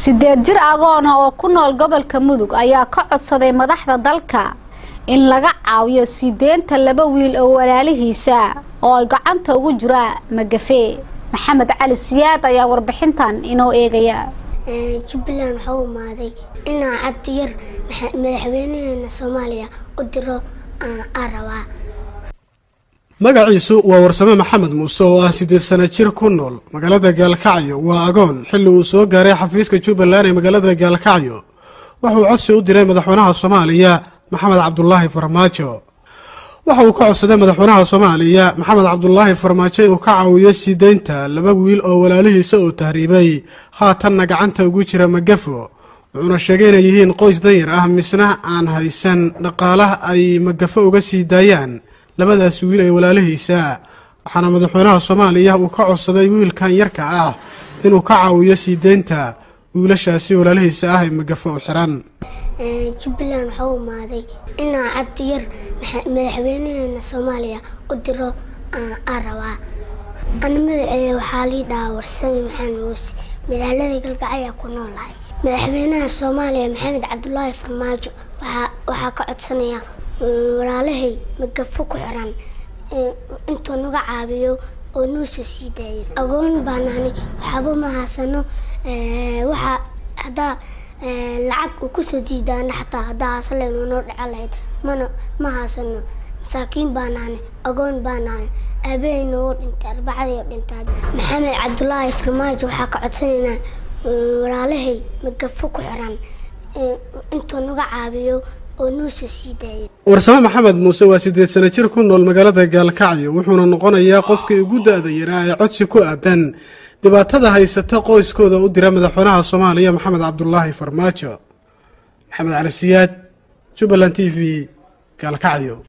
sideed jir agoon ah oo ku nool gobolka mudug ayaa ka codsaday madaxda dalka in laga caawiyo sii deynta laba wiil oo walaalihiisa oo ay gacanta ugu jira magafe maxamed cali siyaad ayaa warbixintan inoo eegaya jubbaland waxaa u imaaday inaa cabdi yar madaxweynaheena soomaaliya u diro aan rabaa magaciisu waa warsame maxamed muuse oo ah siddeed sana jir ku nool magaalada gaalkacyo waa agoon xilli uu soo gaaray xafiiska jubbaland ee magaalada gaalkacyo wuxuu codsi u diray madaxweynaha soomaaliya maxamed cabdulaahi farmaajo waxa uu ka codsaday madaxweynaha soomaaliya maxamed cabdulaahi farmaajo inuu ka caawiyo sii deynta laba wiil oo walaalihiisa uu tahriibay haatanna gacanta ugu jira magafo wuxuuna sheegay inay yihiin qoys danyar ah misna aan haysan dhaqaalaha ay magafo uga sii daayaan labadaas wiil ee walaalihiisa waxaana madaxweynaha soomaaliya uu ka codsaday wiilkan yarka ah inuu ka caawiyo sii deynta wiilashaasi walaalihiisa ah ee magafo u xiran jubbaland waxaa u imaaday inaa cabdi yar madaxweynaheena soomaaliya u diro aan rabaa ana magaceeda waxaa lii dhahaa warsame maxamed muuse magaalada galgacaya ku noolahay madaxweynaha soomaaliya maxamed cabdulaahi farmaajo waxaa ka codsanaya walaalahay magafo ku xiran intuu naga caabiyo oo nuusoo sii daayay agoon baanaani waxaaba ma haysano waxaa haddaa lacag uu kusoo diidaana xataa haddaa hasleen noo dhaco lahayd mana ma haysano masaakiin baanaani agoon baanaani aabahayna oo dhintay arbacadii oo dhintaa maxamed cabdulaahi farmaajo waxaa ka codsanaynaa walaalahay magafo ku xiran intuu naga caabiyo oo nuusoo sii daayay warsame maxamed muuse waa siddeed sana jir ku nool magaalada gaalkacyo wuxuuna noqonayaa qofkii ugu da-da yaraa ee codsi ku aadan dhibaatada haysata qoyskooda u dira madaxweynaha soomaaliya maxamed cabdulaahi farmaajo maxamed cali siyaad jubbaland t v gaalkacyo